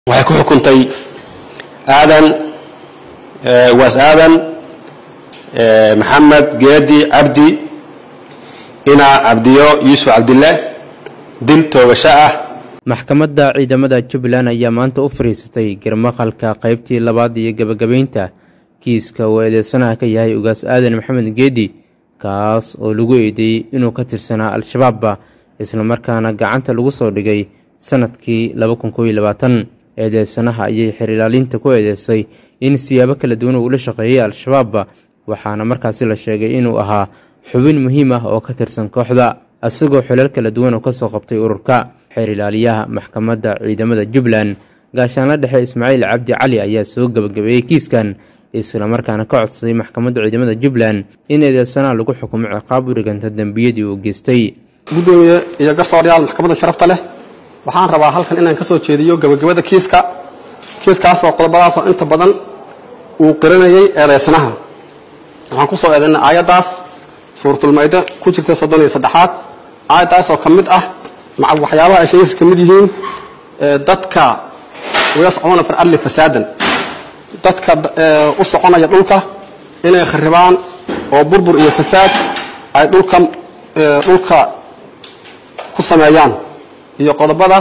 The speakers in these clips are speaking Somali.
waxay ku xukuntay aadan waas aadan maxamed geedi cabdi inaa cabdiyo yuusuf cabdille dil toogasho ah maxkamadda ciidamada jubbaland ayaa maanta u fariisatay garmaqalka qaybtii labaad iyo gebagabaynta kiiska uu eedeysanaha ka yahay ugaas aadan maxamed geedi kaas oo lagu eedeeyey inuu ka tirsanaa al-shabaabba islamarkaana gacanta lagu soo dhigay sanadkii eedeysanaha ayay xerilaalinta ku eedeysay in siyaabo kala duwan uu ula shaqeeyey al-shabaabba waxaana markaasi la sheegay inuu ahaa xubin muhiim ah oo ka tirsan kooxda isagoo xilal kala duwan oo kasoo qabtay ururka xeerilaaliyaha maxkamadda ciidamada jubbaland gaashaanla dhexe ismaaciil cabdi cali ayaa soo gebagabeeyey kiiskan islamarkaana ka codsaday maxkamadda ciidamada jubbaland in eedeysanaha lagu xukumo ciqaab u dhiganta dembiyadii uu geystay gudoomiye iyo garsooryaal maxkamadda sharafta leh waxaan rabaa halkan inaan ka soo jeediyo gebagabada kiiska kiiskaasoo qodobadaasoo inta badan uu qiranayay eedeysanaha waxaan ku soo eedaynay aayaddaas suuratulmaydo ku jirta soddon iyo saddexaad aayaddaasoo ka mid ah waxyaabaha ay sheegaysa ka mid yihiin dadka yascuuna fil arli fasaadan dadka u soconaya dhulka inay kharibaan oo burbur iyo fasaad ay dhulka dhulka ku sameeyaan iyo qodobada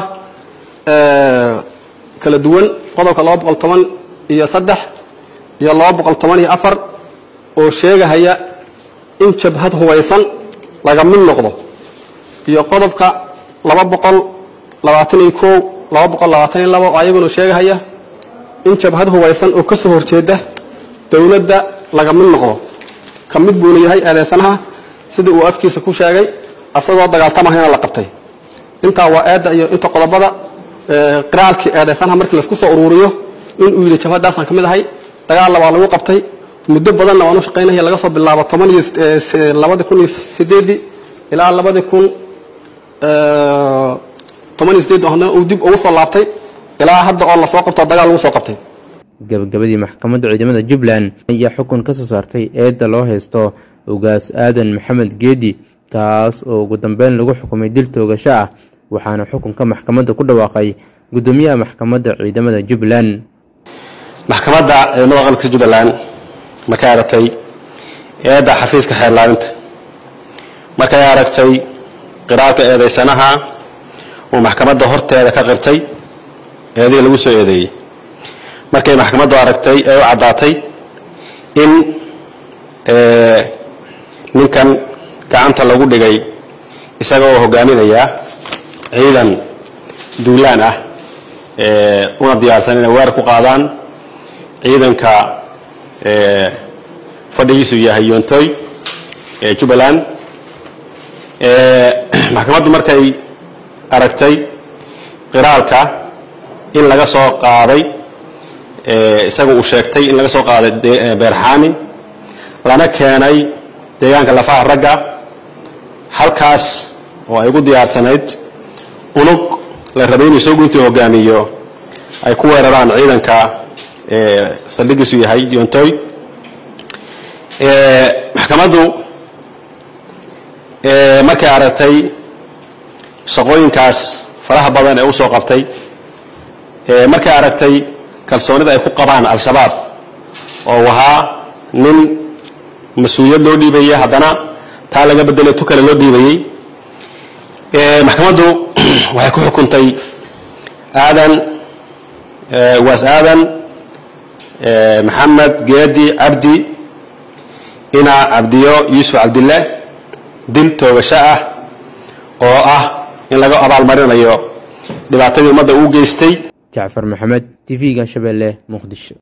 kala duwan qodobka laba boqol toban iyo saddex iyo laba boqol toban iyo afar oo sheegahaya in jabhad hubaysan laga mid noqdo iyo qodobka laba boqol labaatan iyo kow laba boqol labaatan iyo laba oo ayaguna sheegahaya in jabhad hubaysan oo ka soo horjeeda dowladda laga mid noqdo ka mid buuna yahay eedeysanaha sidii uu afkiisa ku sheegay asagoo dagaaltamahayna la qabtay intaa waa eedda iyo inta qodobada qiraalkii eedeysanaha markii laisku soo uruuriyo inuu yidhi jabhadaasaan ka mid ahay dagaalna waa lagu qabtay muddo badanna waan u shaqaynaya laga soo bilaabo toban iyo labadi kun iyo sideedii ilaa labadi kun toban iyo sideed haddana uu dib ugu soo laabtay ilaa hadda oo lasoo qabto dagaal lagu soo qabtay gabagabadii maxkamadda ciidamada jubbaland ayaa xukun ka soo saartay eedda loo haysto ugaas aadan maxamed geedi kaas oo ugu dambeyn lagu xukumay dil toogasho ah waxaana xukunka maxkamadda ku dhawaaqay gudoomiyaha maxkamadda ciidamada jubbaland maxkamadda ciidamada qaranka jubbaland markay aragtay eedda xafiiska xeerlaalinta markay aragtay qiraalka eedeysanaha uu maxkamadda horteeda ka qirtay eedihii lagu soo eedeeyey markay maxkamaddu aragtay ee u caddaatay in ninkan gacanta lagu dhigay isaga oo hogaaminaya ciidan duulaan ah una diyaarsan inay weerar ku qaadaan ciidanka fadhigiisu yahay yoontoy ee jubbaland maxkamaddu markay aragtay qiraalka in laga soo qaaday isaga uu sheegtay in laga soo qaaday beerxaani lana keenay deegaanka lafaha ragga halkaas oo ay ugu diyaarsanayd unug la rabay inuu isagu intuu hogaamiyo ay ku weeraraan ciidanka saldhigiisu yahay yoontoy maxkamaddu markay aragtay shaqooyinkaas faraha badan ee u soo qabtay markay aragtay kalsoonida ay ku qabaan al-shabaab oo ahaa nin mas-uuliyad loo dhiibayey haddana taa laga bedelay tu kale loo dhiibayey maxkamaddu waxay ku xukuntay aadan waas aadan maxamed geedi cabdi inaa cabdiyo yuusuf cabdille dil toogasho ah oo ah in laga abaalmarinayo dhibaatadii ummadda uu geystay jacfar maxamed tv-ga shabeelle muqdisho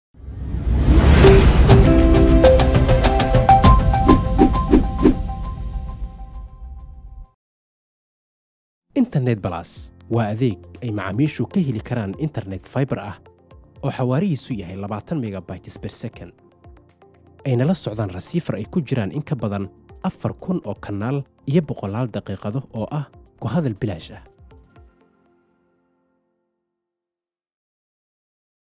internet balas waa adeeg ay macaamiishu ka heli karaan internet faibar ah oo xawaarihiisu yahay labaatan megabytes ber second ayna la socdaan rasiifar ay ku jiraan in ka badan afar kun oo kanaal iyo boqolaal daqiiqado oo ah ku hadal bilaash ah